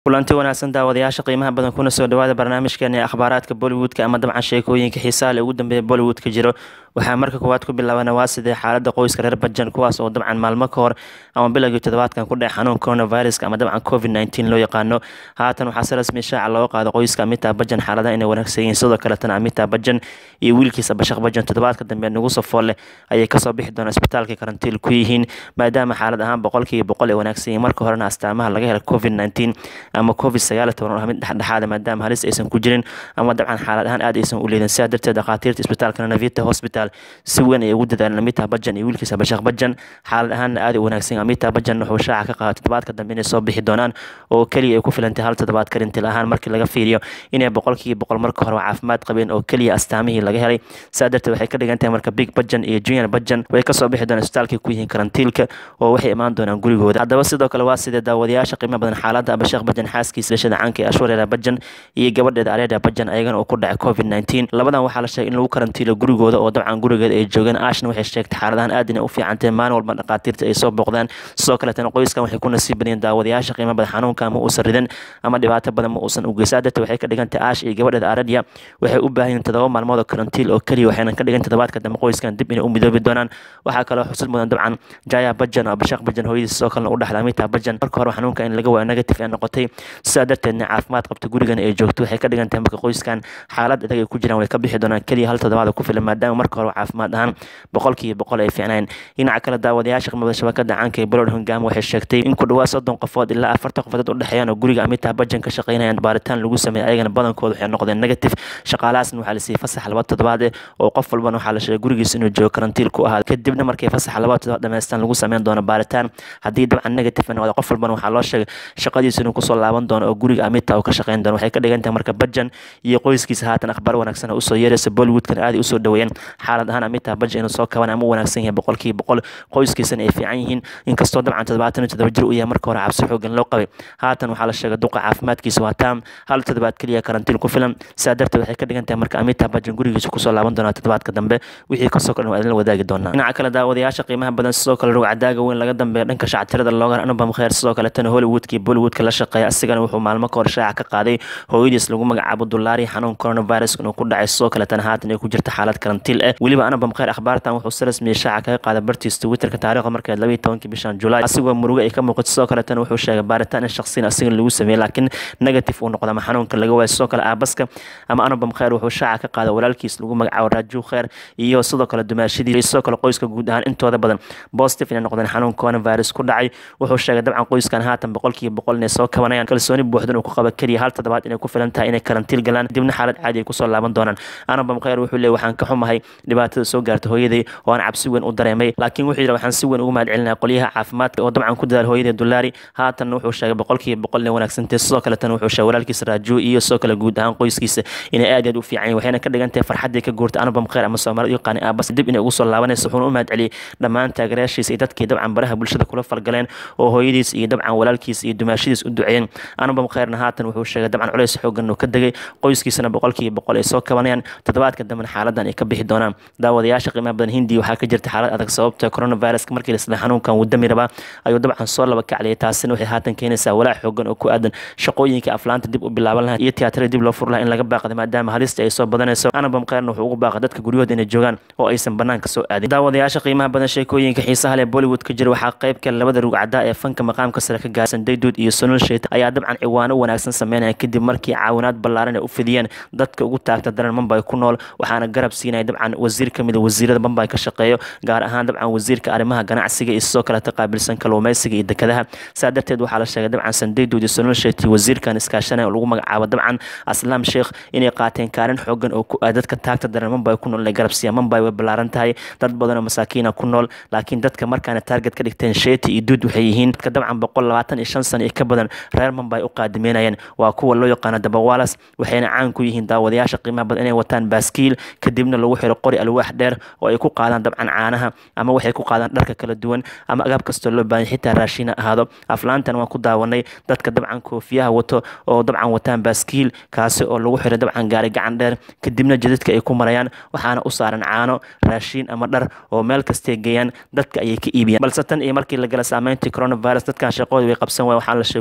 kulanti wanaagsan daawadayaasha qiimaha badan kuna soo dhawaada barnaamijkeena ee akhbaaraadka bollywoodka ama dabcan sheekooyinka xiisaha le ugu dambeeya bollywoodka jiro waxaa marka koowaad ku bilaabana waa sidee xaalada qoyska reer bajan kuwaas oo dabcan maalmo ka hor ama bilowgii toddobaadkan ku dhece xanuun coronaviruska ama dabcan covid nteen loo yaqaano haatan waxaa si rasmi shaaca looga qaado qoyska amitaa bajan xaaladaha inay wanaagsan yihiin sidoo kaletana amitaa bajan iyo wiilkiisa bashaq bajan toddobaadka dambe nagu safoo leh ayay kasoo bixi doonaan isbitaalka karantiil ku yihiin maadaama xaalad ahaan boqolkiiba boqol ay wanaagsan yihiin marka horena astaamaha laga hela covid nteen ama covid sagaal toban oo mid dhexdhexaada maadaama halis aysan ku jirin ama dabcan xaalad ahaan aad aysan u leedin sidaa darteed dhakhaatiirta isbitaalka navita hospital si weyn ay ugu dadaaleen amita bajan iyo wiilkiisa bashaq bajan xaalad ahaanna aad u wanaagsan amita bajan wuxuu shaaca ka qaada toddobaadka dambe inay soo bixi doonaan oo keliya ay ku filantay hal toddobaad karintil ahaan markii laga fiiriyo inay boqolkiiba boqol marka hore caafimaad qabeen oo keliya astaamihii laga helay sidaa darteed waxay ka dhigan tahay marka big bajan iyo junior bajan way kasoo bixi doonaan isbitaalkay ku yihiin karantiilka oo waxay imaan doonaan gurigooda haddaba sidoo kale waa sidee daawadayaasha qiimo badan xaaladda bashaq bajan xaaskiisa lashada caanka ee ashwareera bajan iyo gabadheeda areeda bajan ayagana oo ku dhacay covid nteen labadan waxaa la sheegay in lagu karantiilo gurigooda oo dabcan gurigeeda ay joogeen ashna waxay sheegtay xaaladahan aad inay u fiicantahay maalin walba dhakhaatiirta ay soo booqdaan sidoo kaletana qoyskan waxay ku nasiib badiyeen daawadayaasha qiimo badan xanuunka ma uusan ridan ama dhibaato badan ma uusan u geysaa darteed waxay ka dhigantay ash iyo gabadheeda aredia waxay u baahan yihiin toddoba maalmood oo karantiil oo keliya waxayna ka dhigan toddobaadka dambe qoyskan dib inay u midoobi doonaan waxaa kaloo xusid mudan dabcan jaya bajan oo bashaq bajan hooyadiis sidoo kalena u dhexda amita bajan marka hore xanuunka in laga waayo negative ee noqotay sidaa darteedna caafimaad qabta gurigan ay joogto waxay ka dhigan tahay marka qoyskan xaalad adag ay ku jiraan way ka bixi doonaan keliya hal toddobaad ku filan maadaama marka hore caafimaad ahaan boqolkiiba boqol ay fiicnayn dhinaca kale daawadayaasha qimada shabakada caanka ee bolod hongaam waxay sheegtay in ku dhawaad soddon qofood ilaa afartan qofood u dhexeeyaan oo guriga amita bajan ka shaqeynayaan baaritaan lagu sameeyay ayagana badankooda waxay noqdeen negative shaqaalahaasna waxaa la siiyey fasax laba toddobaad eh oo qof walbana waxaa la sheegay gurigiisa inuu joogo karantiil ku ahaa kadibna markay fasax laba toddobaad dhamaystaan lagu sameyn doono baaritaan haddii dabcan negative noqda qof walbana waxaa loo sheegay shaqadiisa inuu kusoo laaban doono oo guriga amita uu ka shaqeyn doono waxay ka dhigan tahay marka bajan iyo qoyskiisa haatan akhbaar wanaagsan usoo yeeraysa bollywoodkana aad usoo dhaweeyeen xaalad ahaan amita bajan inuu soo kaban ama u wanaagsan yahay boqolkiiba boqol qoyskiisana ay fiican yihiin inkastoo dabcan toddobaatan iyo toddoba jir uu yahay marka hore cabsi xoogan loo qabay haatan waxaa la sheegay duqa caafimaadkiisa waa taam hal toddobaad keliya karantiil ku filan sidaa darteed waxay ka dhigan tahay marka amita bajan gurigiisa kusoo laaban doonaa toddobaadka dambe wixii kasoo kordhan waa idinla wadaagi doonaa dhinaca kale daawadayaasha qiimaha badan sidoo kale rugcadaaga weyn laga dambeeya dhanka shactirada loogan anubam kheer sidoo kaletana hollywoodka iyo bollywoodka la shaqeeya asigana wuxuu maalmo ka hor shaaca ka qaaday hooyadiis lagu magacaabo dulaari xanuun coronavirus inuu ku dhacay sidoo kaletana haatan ay ku jirta xaalad karantiil ah weliba anubam kheer akhbaartan wuxuu si rasmiya shaaca kaga qaaday bartiis twitterka taariikhda markeed labaiyi tobankii bishan julaay asigoo murugo ay ka muuqato sidoo kaletana wuxuu sheegay baaritaan in shaqsiyan asigan lagu sameeyey laakiin negative uu noqdo ama xanuunka laga waayo sidoo kale aabaska ama anubam kheer wuxuu shaaca ka qaaday walaalkiis lagu magacaabo raaju kheer iyo sidoo kale dumaashadii iyo sidoo kale qoyska guud ahaan intooda badan positive inay noqdeen xanuun coronavirus ku dhacay wuxuu sheegay dabcan qoyskan haatan boqolkiiba boqol inay soo kabanayaan kalsooni buuxdan uu ku qaba keliya hal toddobaad inay ku filan tahay inay karantiil galaan dibna xaalad caadi ay kusoo laaban doonaan anabam kheer wuxuu leeyay waxaan ka xumahay dhibaatada soo gaarta hooyaday oo aan cabsi weyn u dareemay laakiin wuxuu yidhi waxaan si weyn ugu mahad celinaya qolyaha caafimaadka oo dabcan ku dadaal hooyaday dulaari haatanna wuxuu sheegay boqolkiiba boqol inay wanaagsantahay sidoo kaletana wuxuu sheegay walaalkiisa raaju iyo sidoo kale guud ahaan qoyskiisa inay aad aad u fiican yihin waxayna ka dhigan tahay farxaddii ka guurtay anabam kheer ama soomaalida yaqaani aabas dib inay ugu soo laabanayso wuxuuna u mahad celiyey dhammaan taageerayaashiisa iyo dadkii dabcan baraha bulshada kula falgaleen oo hooyadiis iyo dabcan walaalkiis iyo dumaashadiis u duceeyeen anubam kheerna haatan wuxuu sheegay dabcan culays xoogan uu ka degay qoyskiisana boqolkiiba boqol ay soo kabanayaan toddobaadka dambena xaaladan ay ka bixi doonaan daawadayaasha qiimaha badan hindiya waxaa ka jirta xaalad adag sababta coronaviruska markii lasla xanuunkan uu dami rabaa ayuu dabcan soo laba kacliyay taasina waxay haatan keenaysaa walaac xoogan oo ku aadan shaqooyinka aflaanta dib u bilaaban lahaa iyo tiyaatarada dib loo fur lahaa in laga baaqday maadaama halista ay soo badanayso anubam kheerna wuxuu ugu baaqay dadka guryahooda inay joogaan oo aysan banaanka soo aadin daawadayaasha qiimaha badan sheekooyinka xiisaha leh bollywood ka jira waxaa qayb ka labada rugcada ee fanka maqaamka sare ka gaarsan dayduud iyo sonal shayt ayaa dabcan ciwaano wanaagsan sameynaya kadib markii caawinaad ballaaran ay u fidiyeen dadka ugu taagta daran mambay ku nool waxaana garab siinaya dabcan wasiir ka mid a wasiirada mambay ka shaqeeyo gaar ahaan dabcan wasiirka arrimaha ganacsiga iyo sidoo kaleta qaabilsan kalluumeysiga iyo dekadaha saa darteed waxaa la sheegay dabcan sandayduud iyo sonal shayt iyo wasiirkan iskaashanaya oo lagu magacaabo dabcan aslaam sheekh inay qaateen kaalin xoogan oo ku ah dadka taagta daran mambay ku nool inay garab siiyaan mambay way ballaaran tahay dad badan oo masaakiina ku nool laakiin dadka markaana taarget ka dhigteen sheeti iyo duud waxay yihiin dadka dabcan boqol labaatan iyo shan sano iyo ka badan reer mambay u qaadimeynayeen waa kuwa loo yaqaano dabawalas waxayna caan ku yihiin daawadayaasha qiimaha badan inay wataan baaskiil kadibna lagu xiro qori alwaax dheer oo ay ku qaadaan dabcan caanaha ama waxay ku qaadaan dharka kala duwan ama agaab kastoo loo baahan xitaa raashiina ahaado aflaantan waan ku daawanay dadka dabcan koofiyaha wato oo dabcan wataan baaskiil kaasi oo lagu xiro dabcan gaari gacan dheer kadibna jadadka ay ku marayaan waxaana u saaran caano raashiin ama dhar oo meel kastay geeyaan dadka ayay ka iibiyaan balse tan iyo markii la gala saameyntii coronavirus dadkan shaqooda way qabsan waay waxaa la sheegay ku dhawaa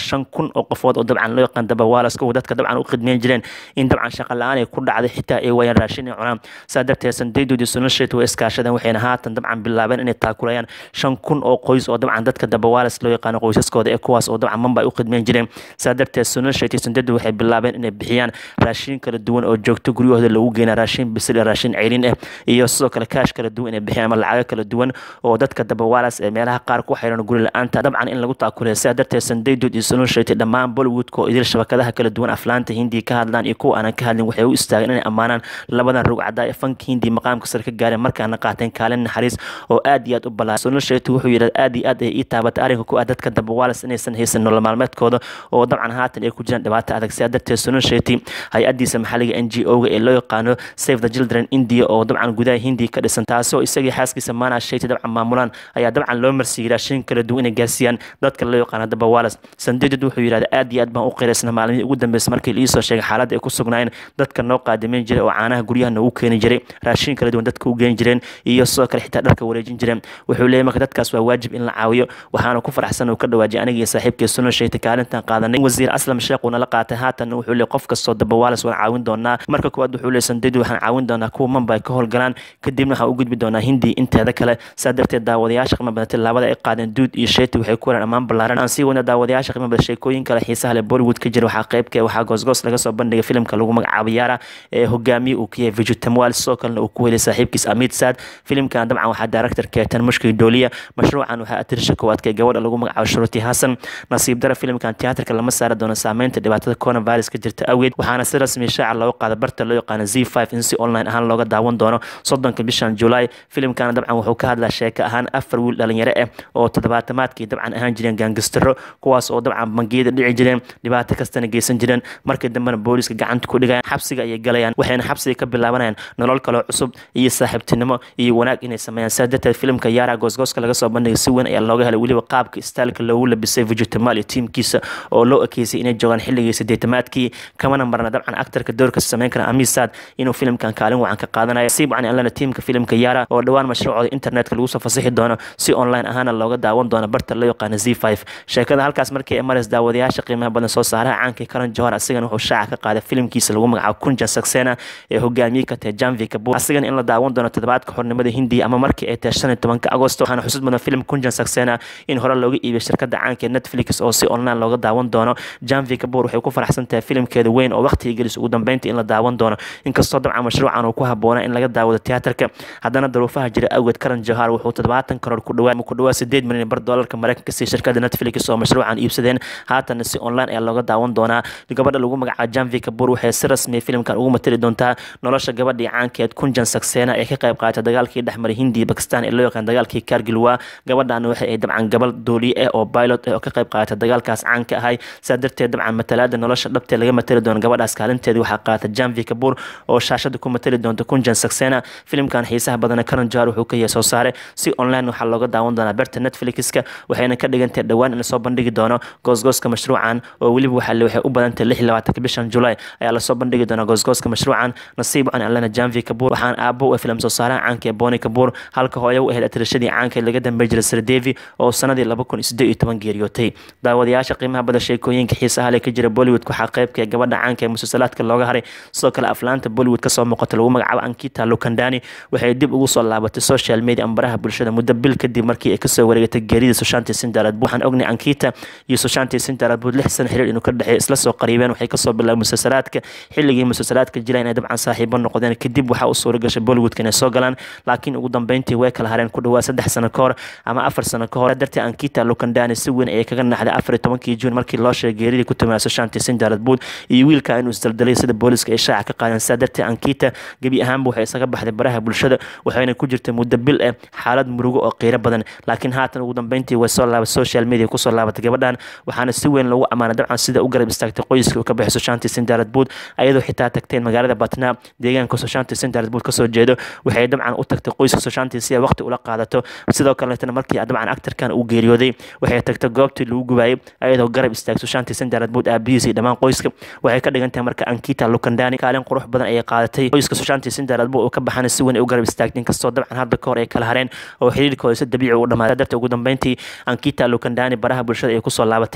shan kun oo qofood oo dabcan loo yaqaan dabawalas kuwa dadka dabcan u khidmeyn jireen in dabcan shaqa la-aan ay ku dhacday xitaa ay waayaan raashin ay cunaan saa darteed sandeydodi sunashet way iskaashadeen waxayna haatan dabcan bilaabeen inay taakulayaan shan kun oo qoys oo dabcan dadka dabawalas loo yaqaano qoysaskooda ee kuwaas oo dabcan mamba ay u khidmeyn jireen saa darteed sunashet iyo sandeedu waxay bilaabeen inay bixiyaan raashin kala duwan oo joogto guryahooda lagu geena raashin bisil iyo raashin ceyrin ah iyo sidoo kale kaash kala duwan inay bixiyaan ama lacago kala duwan oo dadka dabawalas ee meelaha qaar ku xiran guri la-aanta dabcan in lagu taakulaya sidaa darteed sandeydod iyo sunashet dhammaan bollywoodka oo idil shabakadaha kala duwan aflaanta hindiya ka hadlaan iyo kuwa aanan ka hadlin waxay u istaageen inay ammaanaan labadan rugcadaa ee fanka hindiya maqaamka sare ka gaareen markaana qaateen kaalin naxariis oo aad iyo aad u ballaaran sunashet wuxuu yidhi aad iyo aad ay ii taabatay arrinka ku ah dadka dabawalas inaysan haysan nolol maalmeedkooda oo dabcan haatan ay ku jiraan dhibaato adag sidaa darteed sunasheti hay-adiisa maxalliga n g o-ga ee loo yaqaano save the children india oo dabcan gudaha hindiya ka dhisan taasoo isagii xaaskiisa maana sheti dabcan maamulaan ayaa dabcan loo marsiiyey raashin kala duwan inay gaarsiiyaan dadka loo yaqaano dabawalas sandeedad wuxuu yidhahda aad iyo aad baan u qiraysna maalmihii ugu dambeysay markii liisoo sheegay xaaladda ay ku sugnaayeen dadka noo qaadimeyn jiray oo caanaha guryaha noogu keeni jiray raashin kala duwan dadka u geeni jireen iyo sidoo kale xitaa dharka wareejin jireen wuxuu leeyahy marka dadkaas waa waajib in la caawiyo waxaana ku faraxsan uu ka dhawaajiyay aniga iyo saaxiibkii suno sheegtay kaalintan qaadanay wasiir aslam sheekh uuna la qaatay haatan wuxuu leeyahy qof kastoo dabawalas waan caawin doonaa marka koowaad wuxuu leeyahy sandeedi waxaan caawin doonaa kuwa mamba ay ka howlgalaan kadibna waxaan u gudbi doonaa hindi inteeda kale saa darteed daawadayaasha qiimo badatay labada ay qaadeen duud iyo sheeti waxay ku helaan ammaan ballaaran aan sii wadna daawadayaasha qiimo badan sheekooyin kale xiisaha leh bollywood ka jira waxaa qaybka waxaa goosgoos laga soo bandhigay filimka lagu magacaabo yaara ee hogaamiye uu ka yahay viju tamwal sidoo kalena uu ku helay saaxiibkiis amid saad filimkan dabcan waxaa director keetan mushkil dooliya mashruucan waxaa atirisha koowaadka gabadha lagu magacaabo shuruti hasan nasiib dara filimkan tiyaatarka lama saari doono saameynta dhibaatada coronavirus ka jirta awgeed waxaana si rasmi shaaca looga qaada barta loo yaqaano z five in si online ahaan looga daawan doono soddonka bishan julaay filimkana dabcan wuxuu ka hadlaa sheeko ahaan afar wiil dhalinyaro ah oo toddobaatamaadkii dabcan ahaan jireen gaangistaro kuwaas oo dabcan bangiyada dhici jireen dhibaato kastana geysan jireen markii dambena booliska gacanta ku dhigayaan xabsiga ayay galayaan waxayna xabsiga ka bilaabanayaan nolol kaloo cusub iyo saaxiibtinimo iyo wanaag inay sameeyaan sidaa darteed filimka yaara goosgooska laga soo bandhigay si weyn ayaa looga helay weliba qaabka staalka loogu labisay vijutamal iyo tiimkiisa oo loo ekeysay inay joogaan xilligii sideetamaadkii kamana marna dabcan aktarka doorka sameyn kara amisaad inuu filimkan kaalin wacan ka qaadanayo siib can alana tiimka filimka yaara oo dhowaan mashruucooda internetka lagu soo fasixi doono si online ahaana looga daawan doono barta loo yaqaano z five sheekada halkaas markii ay marays daawadayaasha qiimaha badan soo saaraha caankii karan johar asigana wuxuu shaaca ka qaaday filimkiisa lagu magacaabo kunja saksena ee hogaamiye ka tahay janvi kabur asigana in la daawan doono toddobaadka xornimada hindiya ama markii ay tahay shan iyo tobanka agosto waxaana xusud mudan filim kunjan saksena in hore looga iibiyay shirkada caanka ee netflix oo si online looga daawan doono janvi kabur waxay ku faraxsan tahay filimkeeda weyn oo waqtiga gelis ugu dambeynta in la daawan doono inkastoo dabcan mashruucan uu ku haboona in laga daawado tiyaatarka haddana daruufaha jira awgeed karan johar wuxuu toddobaatan karoor ku dhawaa ku dhawaa sideed milyan bar doolarka mareykanka si shirkada netflix oo mashruucan iibsadeen haatana si online ayaa looga daawan doonaa gabadha lagu magacaabo janvi kabur waxay si rasmiya filimkan ugu matali doontaa nolosha gabadhii caankeed kunjan saksena ee ka qayb qaadatay dagaalkii dhexmaray hindiya bakistan ee loo yaqaan dagaalkii kargilwa gabadhan waxay ay dabcan gabal dooliye ah oo pilot ah oo ka qayb qaadatay dagaalkaas caanka ahay saa darteed dabcan matalaada nolosha dhabtee laga matali doono gabadhaas kaalinteedii waxaa qaadatay janvi kabur oo shaashada ku matali doonta kunjan saksena filimkan xiisaha badana karan johar wuxuu ka yahay soo saare si online waxaa looga daawan doonaa berta netflixka waxayna ka dhigantahay dhowaan in lasoo bandhigi doono goosgooska mashruucan oo weliba waxaa waxay u badantahay lix labaatanka bishan julaay ayaa lasoo bandhigi doonaa goosgooska mashruucan nasiib can alana janvi kabur waxaan aabo u filim soo saaraha caanka ee boni kabur halka hooyo u ahayd atirashadii caanka ee laga dambey jiray sirdevi oo sanadii laba kun iyo siddeed iyo toban geeriyootay daawadayaasha qiimaha badan sheekooyinka xiisaha leh ka jira bollywood waxaa qaybka gabadha caanka ee musalsalaadka looga haray sidoo kale aflaanta bollywood kasoo muuqata lagu magacaabo ankita lukandani waxay dib ugu soo laabatay social media ambaraha bulshada muddo bil kadib markii ay kasoo wareegatay geerida sushanti sindaradbud waxaan ognay ankita iyo sushanti sindaradbud lix sano xiriir inuu ka dhexeey isla soo qariibeen waxay kasoo bilaabay musalsalaadka xilligii musalsalaadka jira inay dabcan saaxiibo noqdeen kadib waxaa u suura gashay bollywoodka inay soo galaan laakiin ugu dambeyntii way kala hareen ku dhawaa saddex sano ka hor ama afar sano ka hor dartii ankita lukandani si weyn ayay kaga naxday afar iyo tobankii juun markii loo sheegay geeridii ku timaada sushanti sindaradbud iyo wiilka inuu isdaldalay sida booliska ay shaaca ka qaadeen sidaa dartii ankita gebi ahaanba waxay isaga baxday baraha bulshada waxayna ku jirtay muddo bil ah xaalad murugo oo qiiro badan laakiin haatan ugu dambeyntii way soo laabatay social media kusoo laabatay gabadhan waxaana si weyn loogu ammaanay dabcan sida u garab istaagtay qoyska uu ka baxay sushanti sindaradbud ayadoo xitaa tagteen magaalada batna deegaanka sushanti sindaradbud kasoo jeedo waxay dabcan u tagtay qoyska sushanti si ay waqti ula qaadato sidoo kaleetana markii dabcan actarkan uu geeriyooday waxay tagtay goobtii lagu gubayay ayadoo garab istaagtay sushanti sindaradbud aabihiisa iyo dhammaan qoyska waxay ka dhigan tahay marka ankita lukandani kaalin qurux badan ayay qaadatay qoyska sushanti sindaradbud uu ka baxana si weyn ay u garab istaagtay inkastoo dabcan hadda ka hor ay kala hareen oo xiriirkooda si dabiici u dhamaaday darta ugu dambeyntii ankita lukandani baraha bulshada ay kusoo laabatay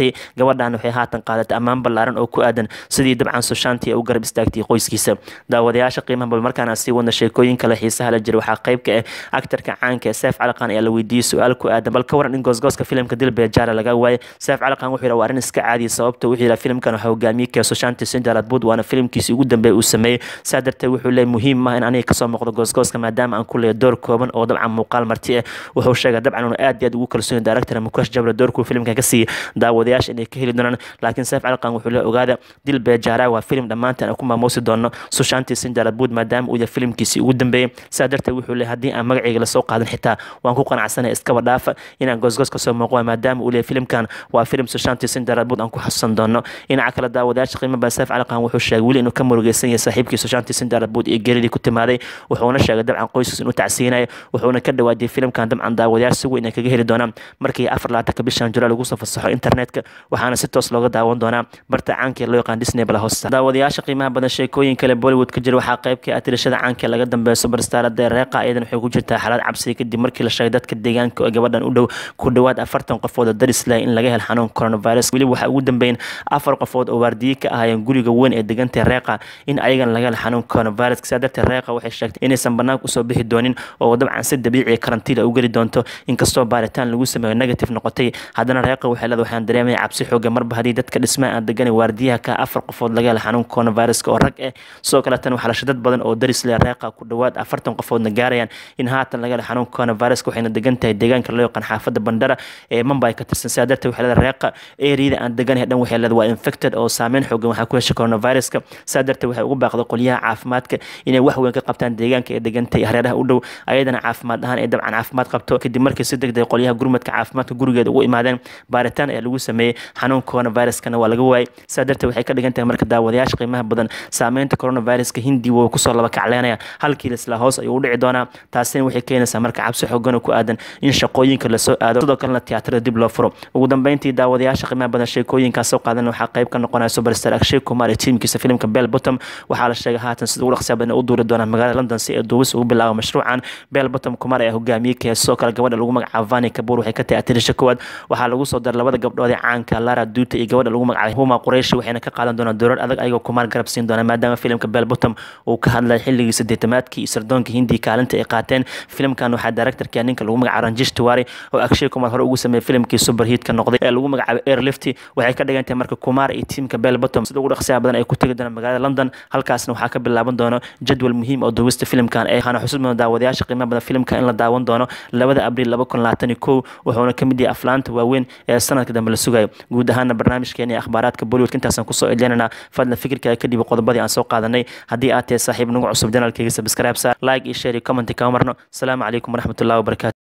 qaadatay gabadhan waxay haatan qaadatay ammaan ballaaran oo ku aadan sidii dabcan sushanti ay u garab istaagtay qoyskiisa daawadayaasha qiimaha bal markaan sii wadna sheekooyin kale xiisaha la jira waxaa qayb ka ah aktarka caanka ee seef caliqan ayaa la weydiiyey su-aal ku aadan bal ka waran in goosgooska filimka dilbee jaara laga waayay seef caliqan wuxuu yidhi waa arrin iska caadiya sababta wuxuu yidhi filimkan waxaa hogaamiyey kee sushanti sinjalad bud waana filimkiisii ugu dambeeya uu sameeyey saa darteed wuxuu leeyahy muhiim maaha in aniga kasoo muuqdo goosgooska maadaama aan ku leeyahay door kooban oo dabcan muuqaal marti ah wuxuu sheegay dabcan inuu aad iyo aad ugu kalsoon yahay director mukesh jabra doorkuu filimkan ka siiyey daawadayaasha inay ka heli doonaan laakiin seef caliqan wuxuu leeyahy ogaada dil beejaara waa filim dhammaantan aan ku maamuusi doono sushanti sinjalad bud maadaama uu yahay filimkiisii ugu dambeeyey saa darteed wuxuu leeyahy haddii aan magacayga lasoo qaadan xitaa waan ku qanacsanay iskaba dhaafa inaan goosgoos kasoo muuqo maadaama uu leeyahy filimkan waa filim sushanti sinjalad bud aan ku xasuusan doono dhinaca kale daawadayaasha qiimo badan seef caliqan wuxuu sheegay weli inuu ka murugeysan yahay saaxiibkii sushanti sinjalad bud iyo geeridii ku timaaday wuxuuna sheegay dabcan qoyskiis inuu tacsiinayo wuxuuna ka dhawaajiyay filimkan dabcan daawadayaal si weyn ay kaga heli doonaan markii afar laatanka bishan julaay lagu soo fasaxo internetka waxaana si toos looga daawan doonaa barta caanka ee loo yaqaan disney bala hosta daawadayaasha qiimaha badan sheekooyin kale bollywood ka jira waxaa qaybka ah tirashada caanka ee laga dambeeyo superstarada reeqa iyadan waxay ku jirtaa xaalad cabsiya kadib markii la sheegay dadka deegaanka oo gabadhan u dhow ku dhowaad afartan qofood oo daris leh in laga hel xanuun coronavirus weli waxaa ugu dambeyn afar qofood oo waardiye ka ahaayeen guriga weyn ee degantay reeqa in ayagan laga hel xanuun coronavirus sidaa darteed reeqa waxay sheegtay inaysan banaanka usoo bixi doonin oo dabcan si dabiici karantiila u geli doonto inkastoo baaritaan lagu sameeyo negative noqotay haddana reeqa waxay leedahay waxaan dareemaya cabsi xooga marba haddii dadka dhismaha aan deganay waardiyaha ka afar qofood laga hela xanuun coronaviruska oo rag ah sidoo kale tan waxaa lasha dad badan oo daris leh reeqa ku dhowaad afartan qofoodna gaarayaan in haatan laga hela xanuun coronaviruska waxayna degan tahay deegaanka loo yaqaan xaafadda bandara ee mumbai ka tirsan sidaa darteed waxay leedahay reeqa eriyada aan deganahay dhan waxay leedahay waa infected oo saameyn xoogan waxaa ku hesha coronaviruska sidaa darteed waxay ugu baaqday qolyaha caafimaadka inay wax weyn ka qabtaan deegaanka ee degantay hareeraha u dhow ayadana caafimaad ahaan ee dabcan caafimaad qabto kadib markii si degdeg qolyaha gurmadka caafimaadka gurigeeda ugu imaadeen baaritaan ayaa lagu sameeyey xanuun coronaviruskana waa laga waayay sidaa darteed waxay ka dhigan tahay marka daawadayaasha qiimaha badan saameynta coronaviruska hindi wuu kusoo laba kacleynaya halkii lisla hoos ayuu u dhici doonaa taasina waxay keenaysaa marka cabsi xoogan oo ku aadan in shaqooyinka lasoo aado sidoo kalena tiyaatarada dib loo furo ugu dambeyntii daawadayaasha qiimaha badan sheekooyinkaas soo qaadan waxaa qayb ka noqonaya superstar akshay kumar iyo tiimkiisa filimka bell bottom waxaa la sheegay haatan sida ugu dhaqsiya badan u duuri doonaa magaalada london si ay duubis ugu bilaabo mashruucan bell bottom kumar ayaa hogaamiyey kee sidoo kale gabadha lagu magacaabo vani kabuur waxay ka tahay atirisha koowaad waxaa lagu soo daray labada gabdhood ee caanka lara duuta iyo gabadha lagu magacaabay huma qurayshi waxayna ka qaadan doonaa doorar adag ayagoo kumar garab siin doona maadaama filimka bell bottom uu ka hadlay xilligii sideetamaadkii iyo sardoonka hindiya kaalinta ay qaateen filimkan waxaa directorka ninka lagu magacaabo ranjish tiwari oo akshay kumar hore ugu sameeyey filimkii superhiitka noqday ee lagu magacaabay airlifty waxay ka dhigan tahay marka kumar iyo tiimka bell bottom sida ugu dhaqsiyaha badan ay ku tegi doonaan magaalada london halkaasna waxaa ka bilaaban doono jadwal muhiim oo duubista filimkan ee waxaana xusuus mudan daawadayaasha qiimaha badan filimka in la daawan doono labada abriil laba kun labaatan iyo kow wuxuuna ka mid yahay aflaanta waaweyn ee sanadka dambe la sugayo guud ahaana barnaamijkeena iyo akhbaaraadka bollywoodka intaasaan kusoo edlinanaa fadlan fikirkaaga kadib qodobadii aan soo qaadanay haddii aad tahay saaxiib nagu cusub janaalkayga subscribe sa like iyo share iyo comment kama marno asalaamu calaykum waraxmatullahi wabarakatu